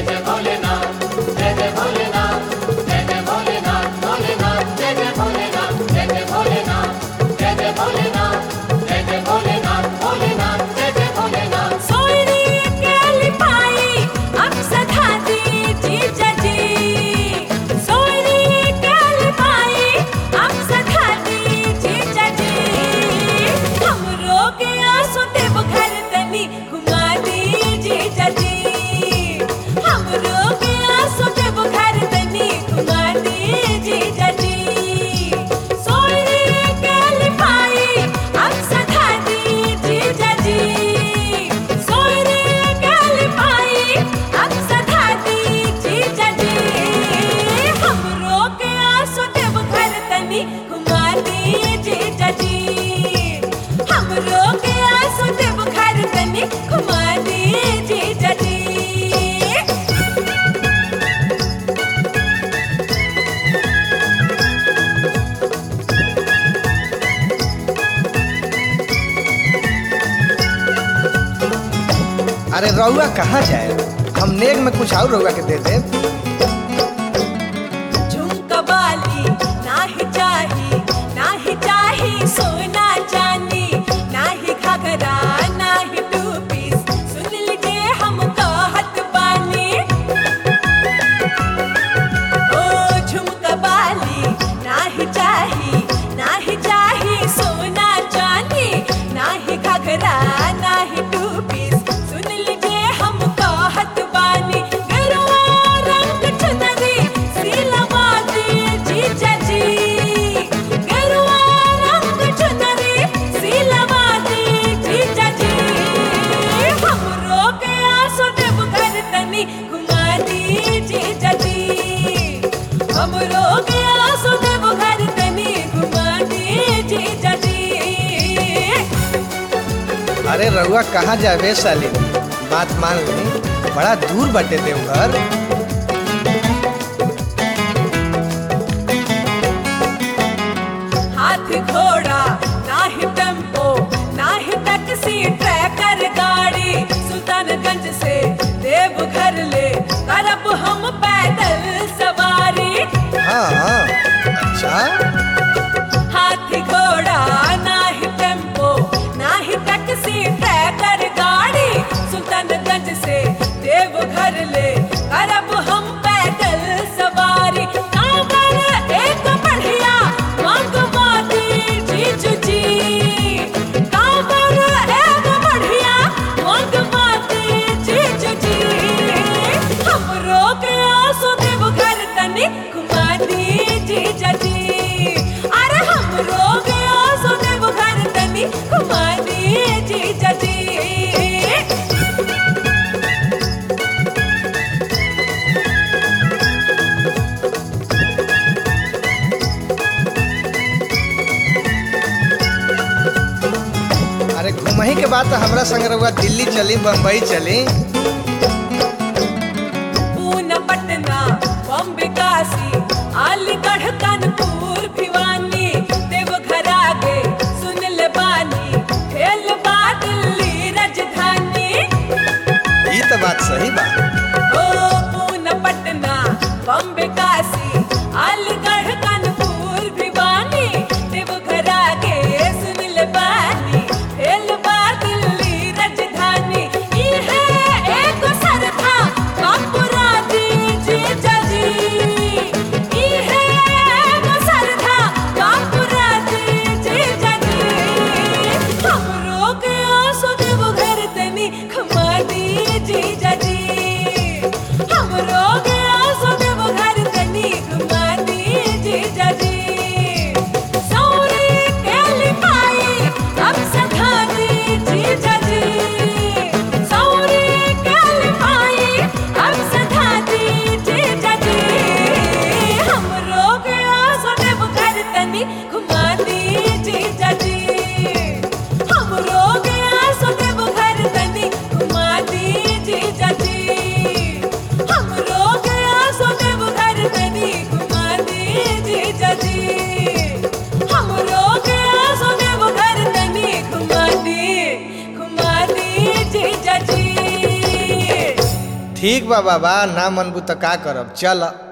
जय भोलेनाथ जय जय भोलेनाथ जय जय भोलेनाथ भोलेनाथ जय जय भोलेनाथ जय जय भोलेनाथ जय जय भोलेनाथ जय जय भोलेनाथ भोलेनाथ जय जय भोलेनाथ सोयरी केली पायी अक्षधा जी जजी सोयरी केली पायी अक्षधा जी जजी हमरो के आंसू देव घर तनी घुमा दी जी जजी हमरो के आंसू देव घर तनी घुमा दी जी जजी सोयरी केली पायी अक्षधा जी जजी सोयरे केली पायी अक्षधा जी जजी हमरो के आंसू देव घर तनी घुमा दी जी जजी हमरो के आंसू देव घर तनी घुमा दी जी जजी अरे रउआ कहाँ जाए हम नेग में कुछ और रउआ के दे दे झुमका बाली नाही चाही नाही चाही सोना चांदी नाही घाघरा नाही टू पीस सुन लीजिए हम कहत बानी ओ झुमका बाली नाही चाही नाही चाही सोना चांदी नाही घाघरा नाही टू पीस सुन लीजिए हम कहत बानी गरुआ रंग चुनरी सीलवा दी जीजा जी गरुआ रंग चुनरी सीलवा दी जीजा जी हमरो के आंसू देव घर तनी घुमा दी जीजा जी हमरो के आंसू देव घर तनी घुमा दी जीजा जी अरे रउआ कहाँ जावे साली बात मान ली बड़ा दूर बटे देवघर हाथ घोड़ा नाही टेम्पो नाही टैक्सी ट्रैकर गाड़ी सुल्तानगंज से देवघर ले करब हम पैदल सवारी हाँ अच्छा हाथी घोड़ा नाही टेम्पो नाही टैक्सी ट्रैकर गाड़ी सुल्तानगंज से देवघर ले करब हम पैदल सवारी कांवर एक बढ़िया मंगवा दी जीजू जी कांवर एक बढ़िया मंगवा दी जीजू जी हमरो के आंसू देवघर तनी घुमा दी जीजा जी अरे हमरो के आंसू देवघर तनी घुमा दी जीजा जी अरे घुमही के बाद तो हमरा संग रउआ दिल्ली चली बम्बई चली पूना पटना बॉम्बे काशी अलीगढ़ कानपुर भिवानी देवघर आगे सुन ले बानी फेल बा दिल्ली राजधानी ई तो बात सही बा ओ पूना पटना बॉम्बे काशी अलीगढ़ कानपुर भिवानी देवघर आगे सुन ले बानी फेल बा दिल्ली राजधानी ई है एक सरथा कापुरा दी जीजा जी ई है एक सरथा कापुरा दी जीजा जी हमरो के आंसू देवघर तनी खमा दी जीजा जी हमरो के आंसू देवघर तनी घुमा दी जीजा जी सौरी केली पाई अब सधा दी जीजा जी सौरी केली पाई अब सधा दी जीजा जी हमरो के आंसू देवघर तनी घुमा दी जीजा जी हमरो के आंसू देवघर तनी घुमा दी जीजा ठीक बा बाबा ना मनबू तो का करब चल